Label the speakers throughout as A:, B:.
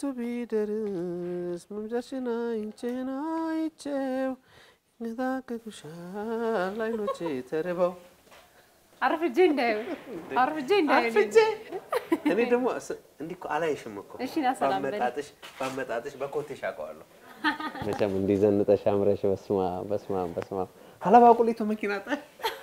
A: ቢደርስ መምጫሽን አይቼን አይቼው ይነታከኩሻል አይኖቼ ተርበው
B: አርፍጄ እንዳዩ አርፍጄ እንዳዩ
A: አርፍጄ እኔ ደግሞ ስ- እንዲህ እኮ አላይሽም እኮ
B: እሺ፣ ና ሰላም በል።
A: ባመጣጥሽ ባመጣጥሽ በኮቴሽ አውቀዋለሁ። መቼም እንዲህ ዘንጠሽ አምረሽ በስማ በስማ በስማ ሀላባ ቁሊቱ መኪና ጣ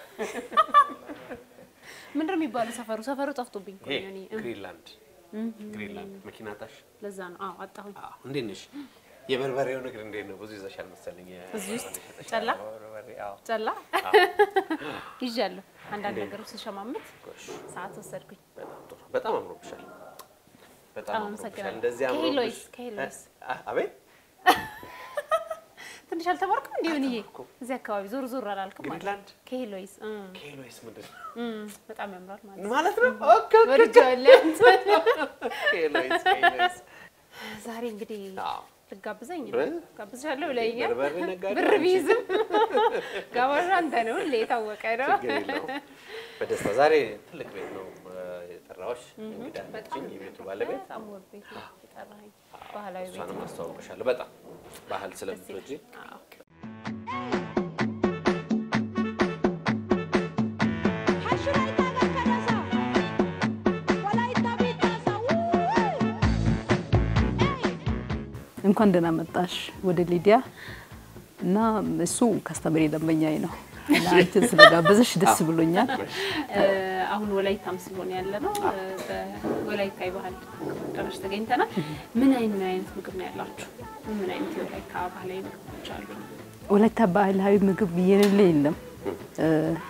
B: ምንድን ነው የሚባለው ሰፈሩ? ሰፈሩ ጠፍቶብኝ እኮ ነው እኔ።
A: ግሪንላንድ ግሪንላንድ መኪና ጣሽ።
B: ለዛ ነው። አዎ አጣሁኝ።
A: አዎ፣ እንዴት ነሽ? የበርበሬው ንግድ እንዴት ነው? ብዙ ይዘሻል መሰለኝ።
B: እዚህ ውስጥ ጨላ
A: በርበሬ፣ አዎ።
B: ጨላ ይዣለሁ። አንዳንድ ነገሮች ስሸማምት
A: ጎሽ፣
B: ሰዓት ወሰድኩኝ።
A: በጣም ጥሩ። በጣም አምሮብሻል። በጣም
B: በጣም
A: አምሮብሻል።
B: አመሰግናለሁ።
A: እንደዚህ አምሮብሽ
B: ከሄሎይስ ከሄሎይስ
A: አ- አቤት
B: ትንሽ አልተማርኩም እንዴ? ምንዬ እዚህ አካባቢ ዞር ዞር አላልክም ማለት
A: ግሪንላንድ
B: ከሄሎይስ እ
A: ኬሎይስ ምንድን ነው
B: እ በጣም ያምራል ማለት ነው።
A: ማለት ነው? ኦኬ ኦኬ፣ ኦኬ።
B: ወድጄዋለሁ።
A: ኬሎይስ ኬሎይስ
B: ዛሬ እንግዲህ
A: አዎ
B: ልጋብዘኝ ነው።
A: ብር?
B: ጋብዝሻለሁ ብለኸኛል።
A: በርበሬ ነጋዴ
B: ብር
A: አንቺ።
B: ቢይዝም ጋባዥ አንተ ነው፣ ሁሌ የታወቀ ነው።
A: ችግር የለውም። በደስታ ዛሬ ትልቅ ቤት ነው እ፣ የጠራሁሽ እንግዳ ነችኝ የቤቱ ባለቤት
B: በጣም ውብ ቤት ነው የጠራኸኝ። ባህላዊ ቤት
A: እሷንም
B: ነው።
A: አስተዋውቅሻለሁ። በጣም ባህል ስለምትወጂ
B: አዎ።
C: እንኳን ደህና መጣሽ ወደ ሊዲያ እና እሱ ከስተመሪ ደንበኛዬ ነው እና አንቺን ስለጋበዘሽ ደስ ብሎኛል።
B: እ፣ አሁን ወላይታም ስለሆነ ያለ ነው እ፣ በወላይታ የባህል አዳራሽ ተገኝተናል። ምን አይነት ምን አይነት ምግብ ነው ያላችሁ? ምን አይነት የወላይታ ባህላዊ ምግቦች አሉ?
C: ወላይታ ባህላዊ ምግብ የሌለ የለም። እ፣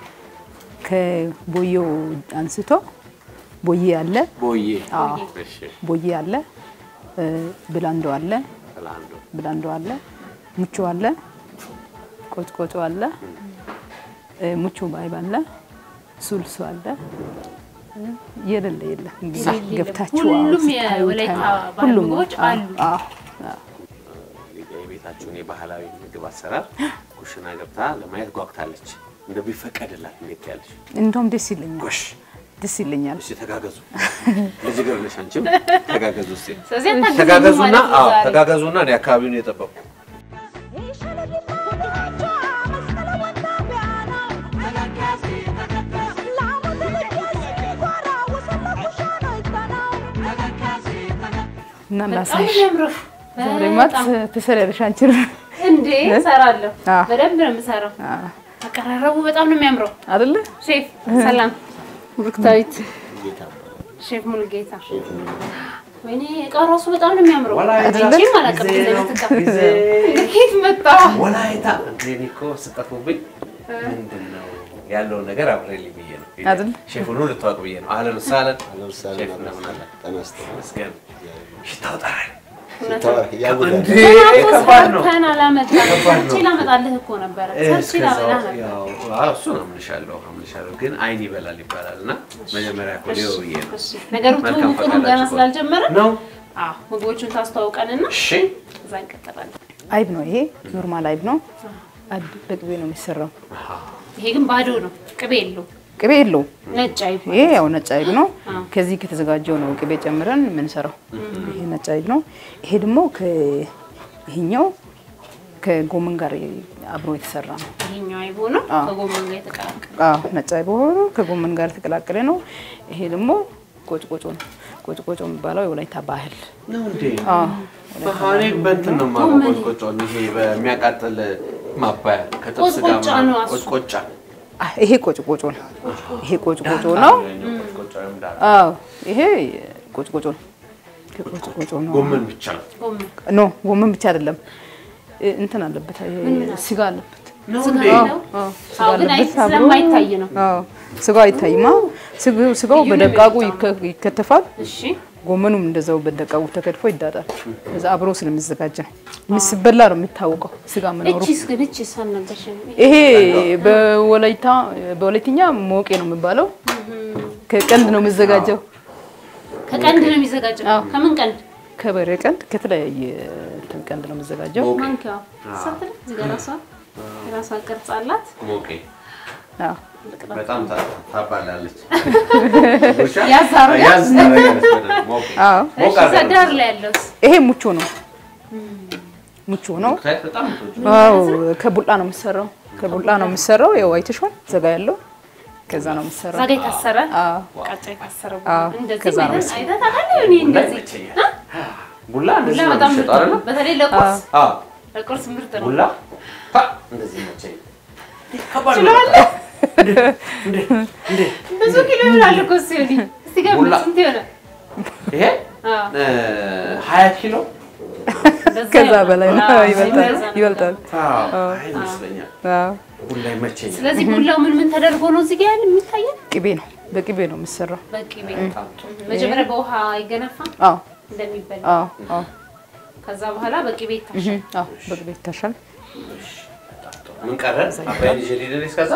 C: ከቦዬው አንስቶ ቦዬ አለ፣
A: ቦዬ
C: አዎ፣
A: እሺ
C: ቦዬ አለ፣ እ፣ ብላንዶ አለ፣
A: ለአንዱ
C: ብላንዶ አለ፣ ሙቾ አለ፣ ቆጭቆጮ አለ፣ እ፣ ሙቾ ባይብ አለ፣ ሱልሱ አለ። እ፣ የሌለ የለም። እንግዲህ
B: የሌለ
C: ገብታችሁ
B: ሁሉም
C: አዎ፣ ስታዩ
B: የወላይታ
C: ታዩ።
B: ባህል
C: ሁሉም
B: ምግቦች
C: አዎ፣
B: አሉ።
C: አዎ፣ አዎ።
A: የቤታችሁን የባህላዊ ምግብ አሰራር ኩሽና ገብታ ለማየት ጓጉታለች። እንደው ቢፈቀድላት እንዴት ያለሽ?
C: እንደውም ደስ ይለኛል፣
A: ጎሽ
C: ደስ ይለኛል።
A: እስኪ ተጋገዙ። ልጅ እግር ነሽ አንቺም ተጋገዙ። እስኪ
B: ስለዚህ አታግዘኝም
A: ተጋገዙና
B: ማለት ነው
A: አዎ
B: ዛሬ።
A: ተጋገዙና እኔ አካባቢውን የጠበቁ
C: እና
B: በጣም
C: ላሳይሽ
B: የሚያምረው
C: ዛሬማ ትሰሪያለሽ አንቺ
B: እንዴ እሰራለሁ።
C: አዎ።
B: በደንብ ነው የምሰራው። አቀራረቡ በጣም ነው የሚያምረው።
C: አይደለ?
B: ሼፍ ሰላም፣ ብሩክታዊት ሼፍ ሙሉጌታ። ወይኔ እቃው ራሱ በጣም ነው የሚያምረው። አይቼም አላውቅም እንደዚህ አይነት እቃ። ከየት መጣ?
A: ወላይታ እንዴ እኔ እኮ ስጠፉብኝ ምንድን ነው ያለውን ነገር አብሬልኝ ብዬ ነው
C: አይደል?
A: ሼፉን ልታወቅ ብዬ ነው። አህለን ወሰህለን ሼፍ እንደምን አለ? ይመስገን። ሽታው ጠራኝ። እንዴ ከባድ ነው።
B: ሰርተን አላመጣም።
A: ከባድ ነው።
B: ሰርቼ ላመጣልህ እኮ ነበረ። ሰርቼ
A: እስከዛው
B: ላመጣልህ ነበር።
A: ያው አዎ፣ እሱን አምንሻለሁ አምንሻለሁ፣ ግን አይን ይበላል ይባላል እና መጀመሪያ እኮ ሊሆን ብዬ ነው።
B: እሺ፣ ነገሩ
A: መልካም
B: ትውውቁንም ገና
A: ፈቃዳችሁ
B: ስላልጀመረ
A: ነው።
B: አዎ ምግቦቹን ታስተዋውቀንና
A: እሺ
B: እዛ እንቀጥላለን።
C: አይብ ነው ይሄ፣ ኖርማል አይብ ነው። አይብ በቅቤ ነው የሚሰራው።
B: ይሄ ግን ባዶ ነው፣ ቅቤ የለው፣
C: ቅቤ የለውም።
B: ነጭ አይብ
C: ይሄ ያው ነጭ አይብ ነው። ከዚህ ከተዘጋጀው ነው ቅቤ ጨምረን የምንሰራው። ይሄ ነጭ አይብ ነው። ይሄ ደግሞ ይሄኛው ከጎመን ጋር አብሮ የተሰራ ነው።
B: ይሄኛው አይብ ሆኖ ከጎመን ጋር የተቀላቀለ
C: አዎ ነጭ አይብ ሆኖ ከጎመን ጋር የተቀላቀለ ነው። ይሄ ደግሞ ቆጭቆጮ ነው። ቆጭቆጮ የሚባለው የወላይታ ባህል
A: ነው እንዴ?
C: አዎ
A: እኔ በእንትን ነው የማውቀው ቆጭቆጮን፣ ይሄ በሚያቃጥል ማባያ ከጥብስ ጋር
B: ቆጭቆጫ ነው
C: ነው
B: እሱ።
A: ቆጭቆጫ
C: አ- ይሄ ቆጭቆጮ ነው። ይሄ ቆጭቆጮ ነው።
A: ቆጭቆጫ ወይም ዳር
C: አዎ ይሄ ቆጭቆጮ ነው። ቆጭቆጮ ነው።
A: ጎመን ብቻ ነው
B: ጎመን
C: ኖ ጎመን ብቻ አይደለም፣ እ- እንትን አለበት፣ ይሄ ስጋ አለበት።
A: ነው
B: ስጋ
A: እንዴ?
B: ነው።
C: አዎ ስጋ
B: አዎ ግን አይ
C: አለበት አብሮ።
B: ስለማይታይ ነው።
C: አዎ ስጋው አይታይማ። ስጋው ስጋው
B: ልዩ ነው
C: በደቃቁ
B: የሚወጣው።
C: ይከ- ይከተፋል።
B: እሺ
C: ጎመኑም እንደዛው በደቃቁ ተከትፎ ይዳጣል። ከዛ አብሮ ስለሚዘጋጅ ነው ሲበላ ነው የሚታወቀው ስጋ መኖሩ።
B: እቺስ ግን እቺስ አልነገርሽኝም።
C: ይሄ በወላይታ በወላይትኛ ሞቄ ነው የሚባለው። ከቀንድ ነው የሚዘጋጀው።
B: ከቀንድ ነው የሚዘጋጀው። ከምን ቀንድ?
C: ከበሬ ቀንድ ከተለያየ እንትን ቀንድ ነው የሚዘጋጀው።
B: ማንኪያዋ ሳትል እዚህ ጋር ራሷ የራሷ ቅርጽ አላት።
A: ሞቄ
C: አዎ
A: በጣም ታ- ታባላለች። ውሻ
B: ያዝ አድርጋ?
A: ያዝ ታደርጋለች በደንብ። ሞቅ
C: አዎ
A: ሞቅ
B: እሺ፣
A: አድርጋ ነው
B: ዳር ላይ ያለውስ
C: ይሄ ሙቾ ነው። ሙቾ ነው።
A: የምታዩት። በጣም የምትወጂው።
C: አዎ ከቡላ ነው የምሰራው። ከቡላ ነው የምሰራው። ያው አይተሽዋል። ዘጋ ያለው ከዛ ነው የምሰራው።
B: ዛጋ የታሰረ
C: አዎ
B: ቃጫ የታሰረ
C: አዎ፣
B: እንደዚህ
C: ከዛ ነው
B: አይተህ አይተህ ታውቃለህ? እኔ
A: ቡላ
B: እንደዚህ
A: ይመቸኛል። ቡላ እንደዚህ
B: ቡላ
A: ነው
B: በጣም ምርጥ
A: የሚሸጠው አይደለ?
B: ነው። በተለይ ለቁርስ
A: አዎ
B: ለቁርስ ምርጥ ነው።
A: ቡላ ፓ እንደዚህ ይመቸኛል። ከባድ ነው።
B: ችለዋለህ?
A: እንዴ እንዴ እንዴ
B: ብዙ ኪሎ ይሆናል እኮ እሱ ይሆን እስቲ ገምት፣
A: ቡላ።
B: ስንት ይሆናል?
A: ይሄ
B: አዎ፣
A: እ ሀያ ኪሎ
B: እንደዛ
C: ከዛ
B: ይሆናል።
C: በላይ ነው።
B: አዎ፣
C: ይበልጣል
B: እንደዛ ነው።
C: ይበልጣል።
A: አዎ አይ ይመስለኛል።
C: አዎ
A: ቡላ ይመቸኛል።
B: ስለዚህ ቡላው ምን ምን ተደርጎ ነው እዚህ ጋር ያለ የሚታየን?
C: ቅቤ ነው በቅቤ ነው የምሰራው።
B: በቅቤ መጀመሪያ በውሃ ይገነፋ
C: አዎ
B: እንደሚበላ
C: አዎ አዎ
B: ከዛ በኋላ በቅቤ ይታሻል።
C: አዎ በቅቤ ይታሻል።
A: ምን ቀረን? አባይን ይዤ ልሂድ እኔ እስከዛ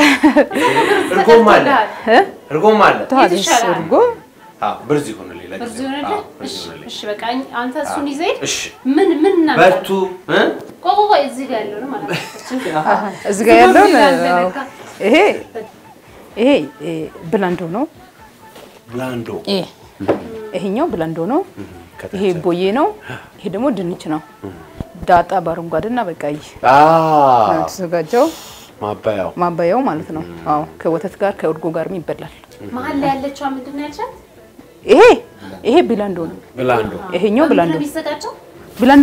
A: እርጎም አለ
B: ተጠርቶልሃል።
A: እርጎም አለ።
C: ተዋለሽ
B: ይሻላል።
C: እርጎ
A: አዎ ብርዝ ይሆንልኝ ለጊዜው።
B: በዚህ ሆነልህ?
A: አዎ ብርዝ
B: እሺ፣
A: ይሆንልኝ።
B: እሺ፣ በቃ አንተ እሱን ይዘህ ሂድ።
A: እሺ
B: ምን ምን እናምጣ?
A: በርቱ እ?
B: ቆይ ቆይ ቆይ፣ እዚህ ጋር ያለው ነው ማለት ነው።
C: እዚህ ጋር ያለውን
B: እዚህ ጋር
C: አዎ፣
B: እንደነካ።
C: ይሄ ይሄ እ፣ ብላንዶ ነው።
A: ብላንዶ
C: ይሄ ይሄኛው ብላንዶ ነው። ይሄ ቦዬ ነው። ይሄ ደግሞ ድንች ነው። ዳጣ በአረንጓዴና በቀይ
A: አ
C: ነው የተዘጋጀው
A: ማባያው
C: ማባያው ማለት ነው። አዎ ከወተት ጋር ከእርጎ ጋርም ይበላል።
B: መሀል ላይ ያለችዋ ምንድን ነው ያልሻት?
C: ይሄ ይሄ ብላንዶ ነው።
A: ብላንዶ
C: ይሄኛው
B: በምንድን
C: ብላንዶ
B: ነው የሚዘጋጀው?
C: ብላንዶ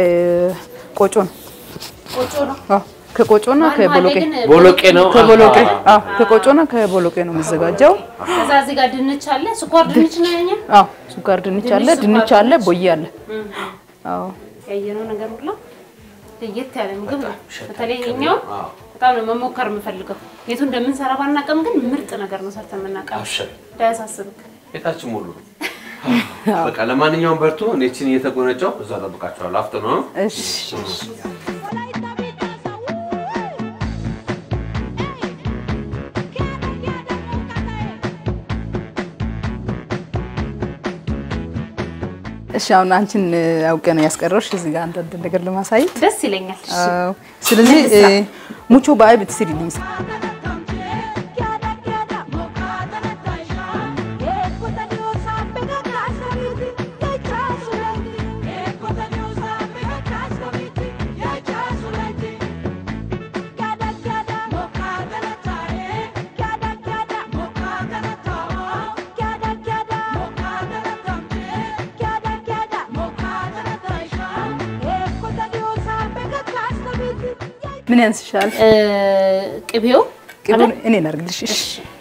C: ከቆጮ ነው።
B: ቆጮ ነው።
C: አዎ ከቆጮና
B: መሀል መሀል ላይ
C: ከቦሎቄ
B: ግን
A: ቦሎቄ ነው።
C: ከቦሎቄ
A: አዎ።
C: አዎ ከቆጮና ከቦሎቄ ነው የሚዘጋጀው።
B: ከዛ እዚህ ጋር ድንች አለ፣ ስኳር ድንች ነው ያኛ
C: አዎ ሱጋር ድንች አለ፣
B: ድንች፣
C: ድንች
B: ስኳር
C: አለ፣
B: ድንች።
C: ቦዬ አለ። አዎ
B: ያየነው ነገር ሁላ ለየት ያለ ምግብ ነው። በተለይ እኛው በጣም ነው መሞከር የምፈልገው። የቱ እንደምንሰራ ባናውቅም ግን ምርጥ ነገር ነው ሰርተን የምናውቀው።
A: አብሽር
B: እንዳያሳስብክ።
A: ቤታችን ሙሉ ነው። በቃ ለማንኛውም በርቱ። እኔ እችን እየተጎነጨው እዛ እጠብቃችኋለሁ። አፍጥ ነው
C: እሺ እሺ አሁን አንቺን አውቄ ነው ያስቀረውሽ እዚህ ጋር አንዳንድ ነገር ለማሳየት።
B: ደስ ይለኛል። እሺ።
C: አዎ ስለዚህ እ፣ ሙቾ በአይብ ትስሪልኝ። ምን ያንስሻል?
B: እ፣ ቅቤው
C: ቅቤውን እኔ ላድርግልሽ። እሺ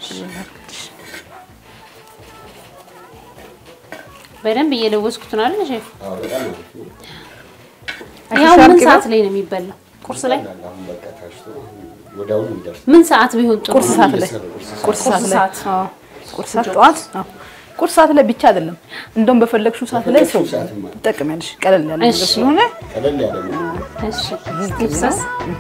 B: በደንብ እየለወስኩት ነው አይደል ሼፍ?
A: አዎ በጣም አሪፍ ነው።
B: ያው
C: አሻሻል
B: ምን
C: ቅቤው?
B: ሰዓት ላይ ነው የሚበላው? ቁርስ ላይ
A: አሁን በቃ ታሽቶ ወዲያውኑ ይደርስ
B: ምን ሰዓት ቢሆን ጥሩ?
C: ቁርስ ሰዓት ላይ ቁርስ ሰዓት ላይ
B: ሰዓት።
C: አዎ ቁርስ ሰዓት ጠዋት አዎ ቁርስ ሰዓት ላይ ብቻ አይደለም፣ እንደውም በፈለግሽው ሰዓት ላይ ሰው
A: በፈለግሽው ሰዓትማ።
C: ትጠቀሚያለሽ። ቀለል ያለ ነገር
B: እሺ።
C: ስለሆነ
A: ቀለል ያለ ነው።
B: እሺ። ጥብስስ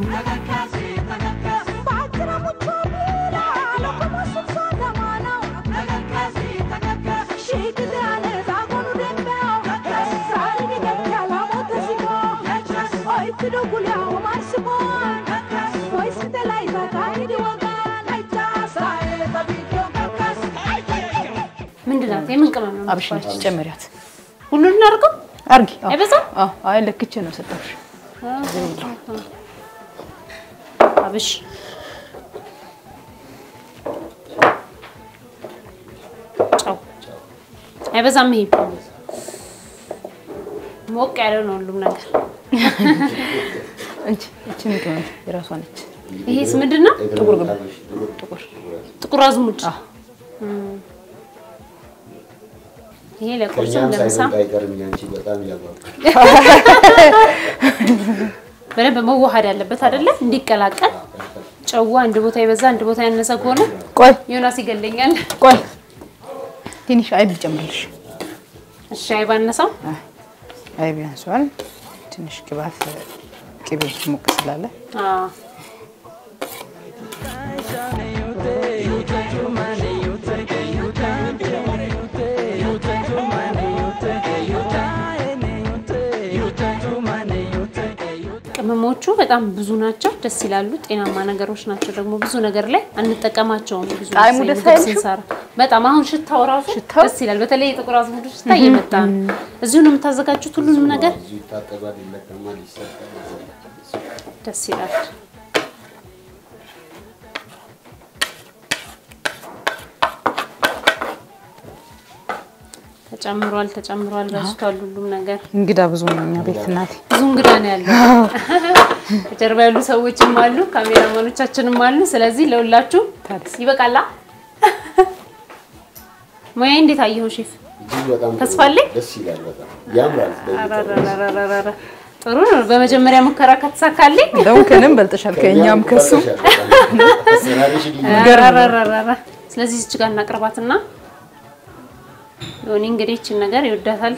B: ምንድን ናት? የምን ቅመም ነው?
C: አብሽ ነች ጨመሪያት።
B: ሁሉን እናድርገው?
C: አርጊ። አዎ።
B: አይበዛም?
C: አዎ። አይ ለክቼ ነው ሰጠሁሽ።
B: አብሽ ጨው አይበዛም። ይሄ ሞቅ ያለ ነው ሁሉም ነገር።
C: እንጂ እቺን ቅመም የራሷ ነች።
B: ይሄስ ምንድን ነው?
C: ጥቁር ግብ ጥቁር
B: ጥቁር አዝሙድ። እም። ይሄ ለቁርስም
A: ከእኛም
B: ለምሳ
A: ሳይበልጥ አይቀርም። ያንቺ በጣም ያጓጓል።
B: በደንብ መዋሃድ ያለበት አይደለ? እንዲቀላቀል ጨዋ አንድ ቦታ የበዛ አንድ ቦታ ያነሰ ከሆነ
C: ቆይ
B: ዮናስ ይገለኛል።
C: ቆይ ትንሽ አይብ ልጨምርልሽ።
B: እሺ አይባነሰው
C: አይብ ያንሷል። ትንሽ ቅባት ቅቤ ሞቅ ስላለ
B: አዎ ቅመማ ጥቅሞቹ በጣም ብዙ ናቸው። ደስ ይላሉ። ጤናማ ነገሮች ናቸው። ደግሞ ብዙ ነገር ላይ አንጠቀማቸውም። ብዙ
C: ጣዕሙ
B: ጊዜ
C: ደስ
B: ምግብ
C: አይልሽም?
B: ስንሰራ በጣም አሁን ሽታው ራሱ
C: ሽታው?
B: ደስ ይላል። በተለይ የጥቁር አዝሙድ ሽታ እየመጣ ነው። እዚሁ ነው የምታዘጋጁት ሁሉንም ነገር።
A: እዚሁ ይታጠባል፣ ይለቀማል፣ ይሰጣል።
B: ደስ ይላል። ተጨምሯል ተጨምሯል፣ በስቷል ሁሉም ነገር።
C: እንግዳ ብዙ ነው እኛ ቤት እናቴ።
B: ብዙ እንግዳ ነው ያለው። ከጀርባ ያሉ ሰዎችም አሉ፣ ካሜራማኖቻችንም አሉ። ስለዚህ ለሁላችሁ
C: ታዲያ
B: ይበቃላ። ሙያ እንዴት አየኸው ሼፍ?
A: እጅግ በጣም ጥሩ
B: ተስፋ አለኝ?
A: ደስ ይላል። በጣም ያምራል።
B: አራራራራራ። ጥሩ ነው። በመጀመሪያ ሙከራ ከተሳካልኝ
C: እንደውም ከንም በልጠሻል ከእኛም ከሱ
A: አሰራርሽ ልዩ
B: አራራራራ። ስለዚህ እዚህ ጋር እናቅርባትና ዮኒ እንግዲህ ይችን ነገር ይወዳታል።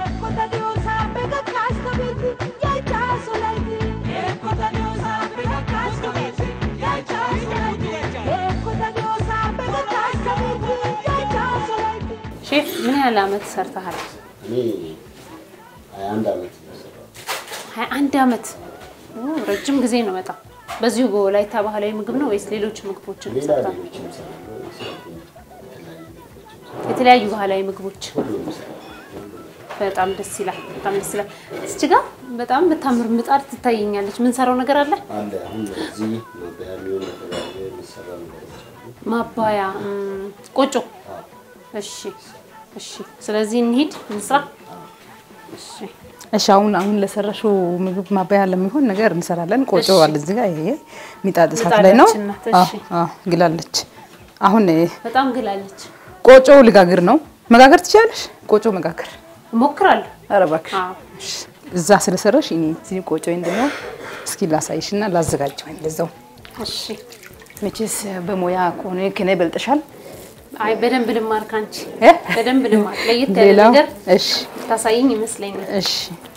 B: ሼፍ ምን ያህል አመት ሰርተሃል?
A: እኔ ሀያ አንድ ዓመት ነው የሰራሁት።
B: ሀያ አንድ አመት ኦ፣ ረጅም ጊዜ ነው በጣም። በዚሁ በወላይታ ባህላዊ ምግብ ነው ወይስ ሌሎች ምግቦችን
A: ሌላ
B: ሰርተሃል?
A: ሌሎችም እሰራለሁ። የሰርጉም የተለያዩ ምግቦችም
B: የተለያዩ ባህላዊ ምግቦች
A: ሁሉም እሰራለሁ።
B: በጣም ደስ ይላል። በጣም ደስ ይላል። እስቲ ጋር በጣም በታምር ምጣድ ትታየኛለች። ምን ሰራው ነገር አለ?
A: አለ አሁን እዚህ ማበያ የሚሆን የተለያየ የሚሰራ ነገሮች አሉ።
B: ማባያ እም፣ ቆጮ። እሺ፣ እሺ። ስለዚህ እንሂድ እንስራ። እሺ፣
C: እሺ አሁን አሁን ለሰራሽው ምግብ ማባያ ለሚሆን ነገር እንሰራለን። ቆጮ አለ እዚህ ጋር ይሄ ሚጣድ እሳት ላይ ነው።
B: ምጣዳችን ናት።
C: አዎ
B: እሺ።
C: አዎ ግላለች። አሁን እ፣
B: በጣም ግላለች።
C: ቆጮ ልጋግር ነው። መጋገር ትችላለሽ? ቆጮ መጋገር
B: እሞክራለሁ።
C: ኧረ እባክሽ
B: አዎ፣
C: እሺ። እዛ ስለሰራሽ እኔ እዚህ ቆጮ እንደሆነ እስኪ ላሳይሽና ላዘጋጀው እንደዛው።
B: እሺ።
C: መቼስ በሙያ ከሆነ ከኔ በልጠሻል።
B: አይ በደንብ ልማር ካንቺ
C: እ?
B: በደንብ ልማር። ለየት ያለ
C: ሌላው
B: ነገር
C: እሺ
B: ታሳይኝ ይመስለኛል።
C: እሺ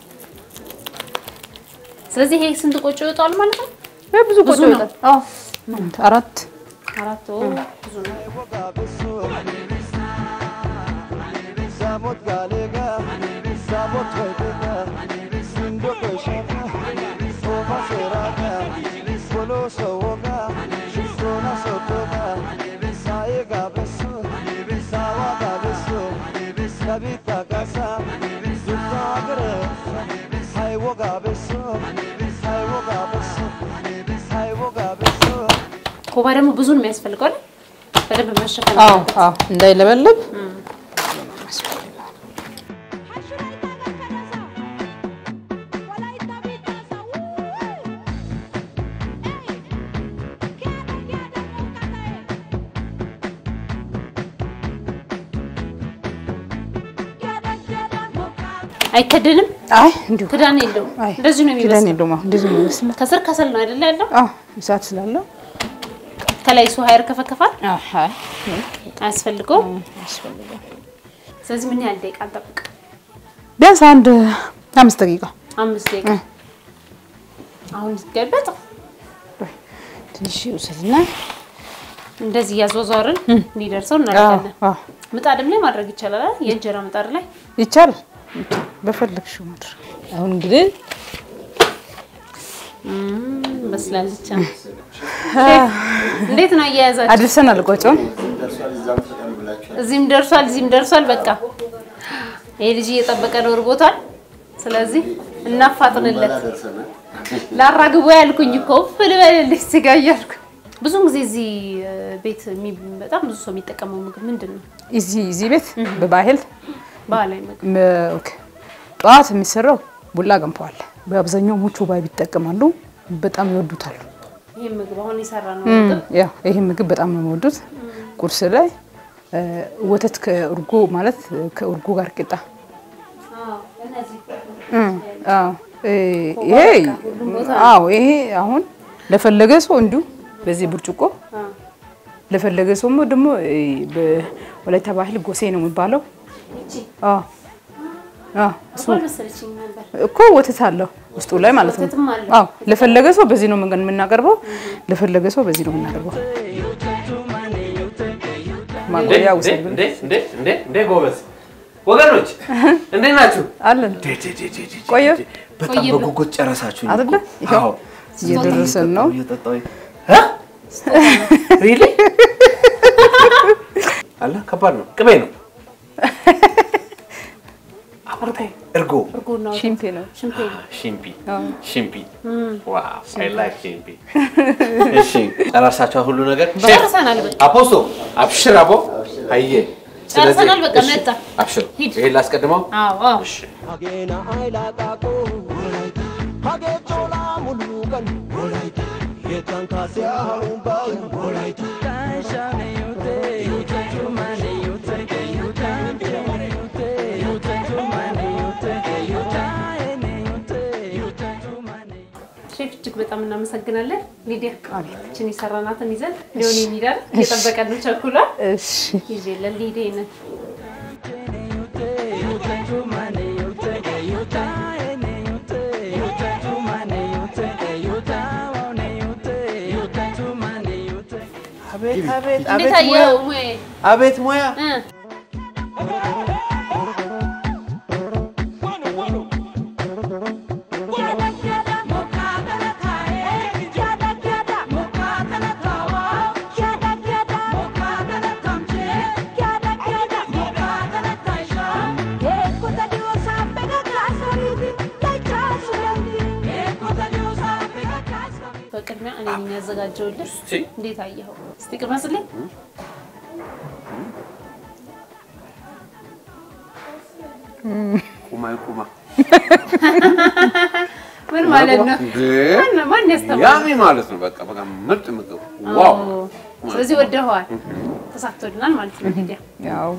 B: ስለዚህ ይሄ ስንት ቆጮ ይወጣል ማለት ነው?
C: ብዙ ቆጮ
B: ብዙ ነው።
C: ይወጣል። አዎ አንድ አራት
B: አራት ኦ፣ ብዙ ነው።
D: Samot galega, samot vedega, sindo keshaka, soma seraka, bolo sowoga, sona sotoga, saega beso, sawa ga beso, kabita kasa, zuta gre, hai woga beso, hai woga beso, hai woga beso.
B: ኮባ ደግሞ ብዙ ነው የሚያስፈልገው አይደል? በደንብ መሸፈን
C: አዎ
B: አለበት።
C: አዎ እንዳይለበለብ
B: አይከደንም፣
C: አይ እንዲሁ
B: ክዳን የለውም።
C: አይ
B: እንደዚህ ነው
C: ክዳን
B: የሚመስለው።
C: የለውም። አሁን እንደዚህ ነው የሚመስለው።
B: ከስር ከሰል ነው አይደል ያለው?
C: አዎ እሳት ስላለው
B: ከላይ እሱ ሀይር ከፈከፋል
C: አይ
B: አያስፈልገውም።
C: ያስፈልጋል።
B: ስለዚህ ምን ያህል ደቂቃ እንጠብቅ?
C: ቢያንስ አንድ አምስት ደቂቃ
B: አምስት ደቂቃ። አሁን ሲገለጥ
C: ትንሽ ውሰድና
B: እንደዚህ እያዟዟርን እንዲደርሰው እናደርጋለን።
C: አዎ
B: ምጣድም ላይ ማድረግ ይቻላል አይደል? የእንጀራ ምጣድ ላይ
C: ይቻላል። በፈለግሽው ማድረግ። አሁን እንግዲህ
B: እም፣ በስላለች። እንዴት ነው አያያዛችሁ?
C: አድርሰናል ቆጮን።
A: ደርሷል። እዛም ፍጠን ብላችኋል።
B: እዚህም ደርሷል፣ እዚህም ደርሷል። በቃ ይሄ ልጅ እየጠበቀ ነው እርቦታል። ስለዚህ እናፋጥንለት።
A: በላ ደርሰናል።
B: ላራግቦ ያልኩኝ እኮ ፍልበልልሽ ስጋ እያልኩ ብዙን ጊዜ እዚህ እ፣ ቤት የሚ- በጣም ብዙ ሰው የሚጠቀመው ምግብ ምንድን ነው?
C: እዚህ እዚህ ቤት በባህል
B: ባህላዊ ምግብ
C: መ- ኦኬ፣ ጠዋት የሚሰራው ቡላ ገንፈዋል። በአብዛኛው ሙቹ ባይ ይጠቀማሉ። በጣም ይወዱታል።
B: ይህ ምግብ አሁን የሰራ ነው
C: እም፣
B: ምግብ
C: ያው ይሄ ምግብ በጣም ነው የሚወዱት። ቁርስ ላይ እ፣ ወተት ከእርጎ ማለት ከእርጎ ጋር ቂጣ እም፣ አዎ፣ እ፣ ይሄ አዎ፣ ይሄ አሁን ለፈለገ ሰው እንዲሁ በዚህ ብርጭቆ ለፈለገ ሰው ደግሞ እ፣ በወላይታ ባህል ጎሴ ነው የሚባለው። አዎ አዎ እሱ
B: መሰለችኝ ነበር።
C: እኮ ወተት አለው ውስጡ ላይ ማለት ነው።
B: ወተትም አለው።
C: አዎ ለፈለገ ሰው በዚህ ነው መንገድ የምናቀርበው፣ ለፈለገ ሰው በዚህ ነው የምናቀርበው። ማቆያ ውሰድ ብሎ
A: እንዴ እንዴ እንዴ እንዴ ጎበዝ ወገኖች እንዴት ናችሁ?
C: አለን
A: ዴ ዴ ዴ ዴ ዴ
C: ቆየ?
A: ዴ። በጣም
B: ቆየ ብሎ-
A: በጉጉት ጨረሳችሁ
C: አይደለ? ይኸው እየደረሰን ነው።
A: ሪሊ አለ ከባድ ነው። ቅቤ ነው። እርጎ
B: እርጎና
C: ሽምፔ ነው።
B: ሽምፔ ነው።
A: ሽምፒ
C: አዎ።
A: ሽምፒ ዋው አይ ላይክ ሽምፒ። እሺ ጨረሳችሁ ሁሉ ነገር
B: ጨርሰናል በቃ።
A: አፖስቶ አብሽር አቦ አየ
B: ጨርሰናል በቃ መጣ።
A: አብሽር
B: ሂድ።
A: ይሄን ላስቀድመው
B: አዎ አዎ።
A: እሺ
D: hageena aylaaqaaqo hagee colaa muluuqan yeettan kaasiya harumbaa
B: ሼፍ እጅግ በጣም እናመሰግናለን። ሊዲያ ችን የሰራናትን ይዘን ሊሆን የሚዳል እየጠበቀን ነው። ቸኩሏል።
C: እሺ
B: ይዤለን ሊዲ ነን
A: አቤት አቤት
B: እንዴት አየኸው? ሙዬ?
A: አቤት ሙያ
B: እ በቅድሚያ እኔ ነኝ ያዘጋጀሁልህ።
A: እስቲ
B: እንዴት አየኸው? እስቲ ቅመስልኝ።
A: ቁማ ቁማ
B: ምን ማለት ነው?
A: እንዴ
B: ማን- ማን ያስተማረው?
A: ያሚ ማለት ነው። በቃ በቃ ምርጥ ምግብ ዋው።
B: አዎ። ስለዚህ ወደኸዋል፣ ተሳክቶልናል ማለት ነው። ሊዲያ
C: ያው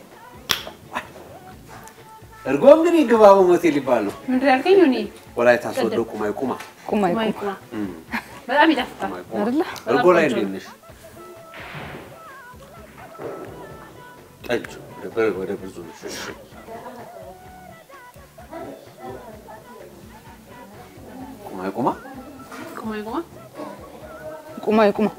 A: እርጎ እንግዲህ ግባ በሞቴል ይባል ነው።
B: ምንድን ነው ያልከኝ? እኔ
A: ወላይታ ሶዶ ቁማይ ቁማ
C: ቁማይ
B: ቁማ ቁማ በጣም ይጣፍጣል።
A: ቁማይ ቁማ
C: አይደለ?
A: እርጎ ላይ
B: በጣም ቆንጆ
A: እንዴት ነሽ? ጠጅ ወደ በር- ወደ ብዙ ነሽ። እሺ ቁማይ ቁማ
B: ቁማ ቁማ
C: ቁማይ ቁማ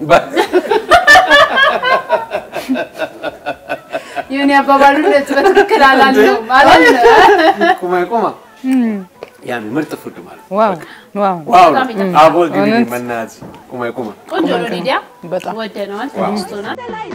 B: የሆነ አባባሉ በትክክል አላልነውም አላልነውም።
A: ቁማይ ቁማ ያሚ ምርጥ ፉድ ማለት ነው።
C: ዋው ዋው
A: ዋው
B: በጣም ይጣፍጣል።
A: አቦ እንግዲህ
C: እውነት?
A: መናዝ ቁማይ ቁማ
B: ቆንጆ ነው ሊዲያ፣
C: በጣም
B: ወደነዋል፣ ተመችቶናል።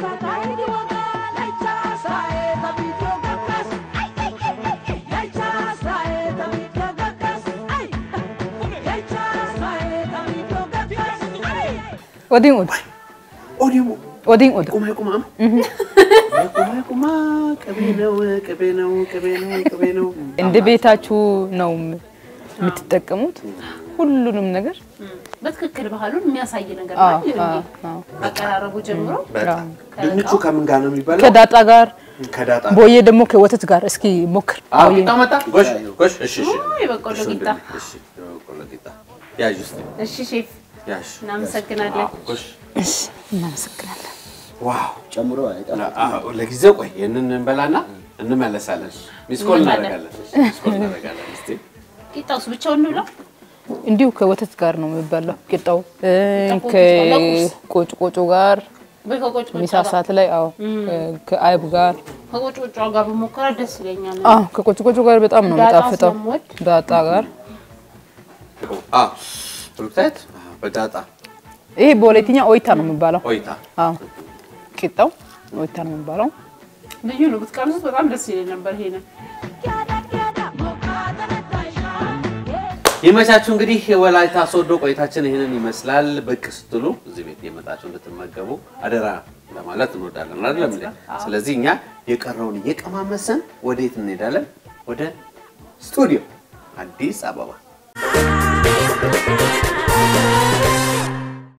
C: ኦዲን ኦድ
A: ኦዲሞ
C: ኦዲን ኦድ
A: ቁማይ ቁማ ቁማይ ቁማ ቅቤ ነው ቅቤ ነው ቅቤ ነው ቅቤ ነው
C: እንደ ቤታችሁ ነው የምትጠቀሙት ሁሉንም ነገር
B: በትክክል ባህሉን የሚያሳይ ነገር
C: አዎ፣
B: ነው።
C: አዎ፣ አዎ።
B: አቀራረቡ ጀምሮ
A: በጣም ድንቹ ከምን ጋር ነው የሚባለው?
C: ከዳጣ ጋር
A: ከዳጣ
C: ቦዬ ደግሞ ከወተት ጋር እስኪ ሞክር።
A: አዎ
C: ቦዬ
A: ቂጣ መጣ። ጎሽ ጎሽ። እሺ እሺ።
B: ኦ፣ የበቆሎ
A: እሺ፣
B: ቂጣ።
A: እሺ የበቆሎ ቂጣ ያዥ እስኪ
B: እሺ ሼፍ
A: ያዥ።
B: እናመሰግናለን።
A: አዎ፣ ጎሽ
C: እሺ፣ እናመሰግናለን።
A: ዋው
E: ጨምሮ አይጣል
A: አዎ፣ ለጊዜው ቆይ ይሄንን እንበላና እንመለሳለን። ሚስኮል እናደርጋለን። ሚስኮል እናደርጋለን። እስቲ
B: ቂጣውስ ብቻውን እንብላው?
C: እንዲሁ ከወተት ጋር ነው የሚበላው ቂጣው እ፣
B: ቂጣው ለቁርስ?
C: ከቆጭቆጮ ጋር
B: ወይ ከቆጭቆጫ
C: ሚሳ
B: ጋር
C: ሰዓት ላይ አዎ ከአይብ ጋር
B: ከቆጭቆጫ ጋር ብሞክራ ደስ ይለኛል።
C: አዎ ከቆጭቆጮ ጋር በጣም ነው
B: ዳጣ
C: የሚጣፍጠው።
B: ስለምወድ
C: ዳጣ ጋር
A: አዎ፣ ብሩክታይት በዳጣ
C: ይሄ በወላይትኛ ኦይታ ነው የሚባለው።
A: ቆይታ
C: አዎ ቂጣው ኦይታ ነው የሚባለው።
B: ልዩ ነው። ብትቀምሱት በጣም ደስ ይለኝ ነበር። ይሄንን
A: ይመቻችሁ። እንግዲህ የወላይታ ሶዶ ቆይታችን ይህንን ይመስላል። ብቅ ስትሉ እዚህ ቤት የመጣችሁ እንድትመገቡ አደራ ለማለት እንወዳለን አይደለም እንዴ? ስለዚህ እኛ የቀረውን እየቀማመሰን ወዴት እንሄዳለን? ወደ ስቱዲዮ አዲስ አበባ